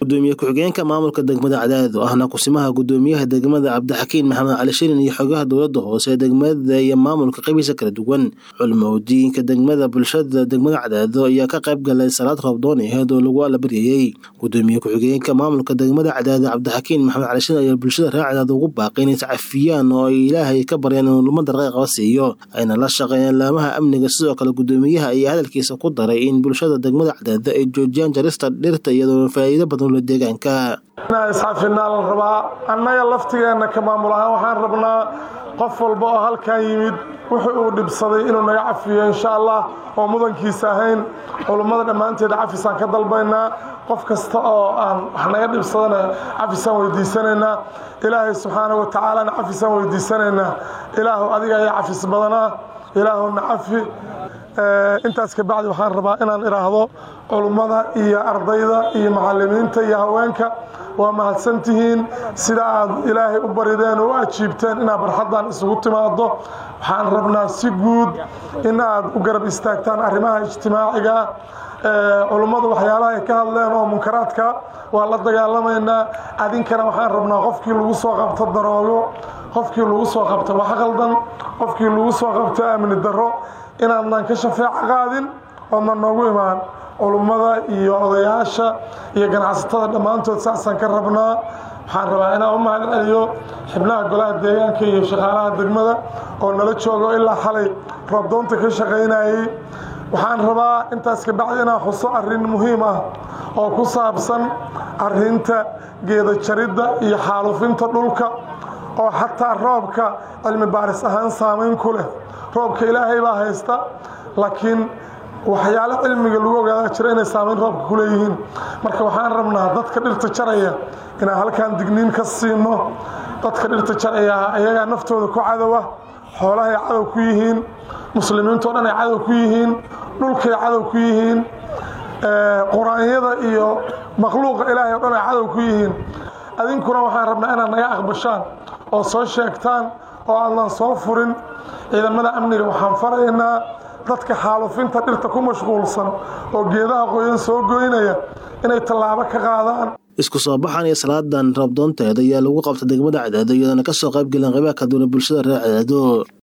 gudoomiye ku-xigeenka maamulka degmada cadaado ahna kusimaha gudoomiyaha degmada cabdixakiin maxamed cali shirin iyo xogaha dowlada hoose ee degmada iyo maamulka qabiisa kala duwan culmowdiinka degmada bulshada degmada cadaado ayaa ka qayb galay salaad roobdoon aheed oo lagu alabaryayey gudoomiye ku-xigeenka maamulka degmada cadaado cabdixakiin maxamed cali shirin ayaa bulshada reer cadaado ugu baaqay inay iscafiyaan oo ay ilaahay ka baryaan inuu lumada raqayqaba siiyo ayna la shaqeeyaan laamaha amniga sidoo kale gudoomiyaha ayaa hadalkiisa ku daray in bulshada degmada cadaado ay joojiyaan jarista dhirta iyadoo faa'iido badan ula deegaanka inaan iscafinaa la rabaa annaga laftigeenna ka maamul ahaan waxaan rabnaa qof walba oo halkan yimid wuxuu uu dhibsaday inuu naga cafiyo insha allah oo mudankiisa ahayn culummada dhammaanteed cafisaan ka dalbaynaa qof kasta oo aan wax naga dhibsadana cafisaan weydiisanaynaa ilaahay subxaana wa tacaalana cafisaan weydiisanaynaa ilaahu adiga ayaa cafis badanaa ilaahuna cafi intaas kabacdi waxaan rabaa inaan idhaahdo culummada iyo ardayda iyo macalimiinta iyo haweenka waa mahadsantihiin sida aad ilaahay u barideen oo u ajiibteen inaad barxaddan isugu timaado waxaan rabnaa si guud in aad u garab istaagtaan arrimaha ijtimaaciga culummadu waxyaalaha ay ka hadleen oo munkaraadka waa la dagaalamaynaa adinkana waxaan rabnaa qofkii lagu soo qabto daroogo qofkii lagu soo qabto wax qaldan qofkii lagu soo qabto amni darro inaadnan ka shafeeco qaadin oodnan noogu imaan culummada iyo odayaasha iyo ganacsatada dhammaantood saasaan ka rabnaa waxaan rabaa inaan u mahad celiyo xibnaha golaha deegaanka iyo shaqaalaha degmada oo nala joogo ilaa xalay roobdoonta ka shaqaynayey waxaan rabaa intaas kabacdi inaan xuso arrin muhiim ah oo ku saabsan arrinta geeda jaridda iyo xaalufinta dhulka oo xataa roobka cilmi baaris ahaan saamayn ku leh roobka ilaahay baa haysta laakiin waxyaalo cilmiga lagu ogaada jira inay saamayn roobka ku leeyihiin marka waxaan rabnaa dadka dhirta jaraya inaan halkan digniin ka siino dadka dhirta jaraya ayagaa naftooda ku cadowa xoolahay cadow ku yihiin muslimiintao dhan ay cadow ku yihiin dhulkay cadow ku yihiin quraanyada iyo makhluuqa ilaahay o dhan ay cadow ku yihiin adinkuna waxaan rabnaa inaad naga aqbashaan oo soo sheegtaan oo aadnan soo furin ciidamada amniga waxaan faraynaa dadka xaalufinta dhirta ku mashquulsan oo geedaha qoyan soo goynaya inay tallaabo ka qaadaan isku soo baxan iyo salaadan roobdoonteeda ayaa lagu qabta degmada cadaado iyadoona kasoo qayb galeen qaybaha kaduwana bulshada reer cadaado